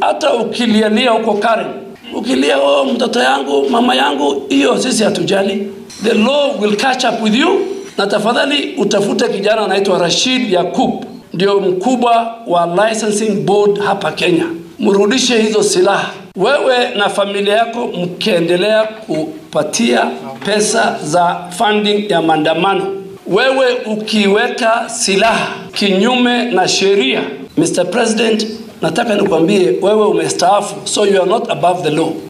hata ukilialia huko Karen, ukilia oh, mtoto yangu, mama yangu, hiyo sisi hatujali. The law will catch up with you. Na tafadhali utafute kijana anaitwa Rashid Yakub, ndio mkubwa wa licensing board hapa Kenya, mrudishe hizo silaha. Wewe na familia yako mkiendelea kupatia pesa za funding ya maandamano, wewe ukiweka silaha kinyume na sheria, Mr. President, nataka nikwambie wewe umestaafu, so you are not above the law.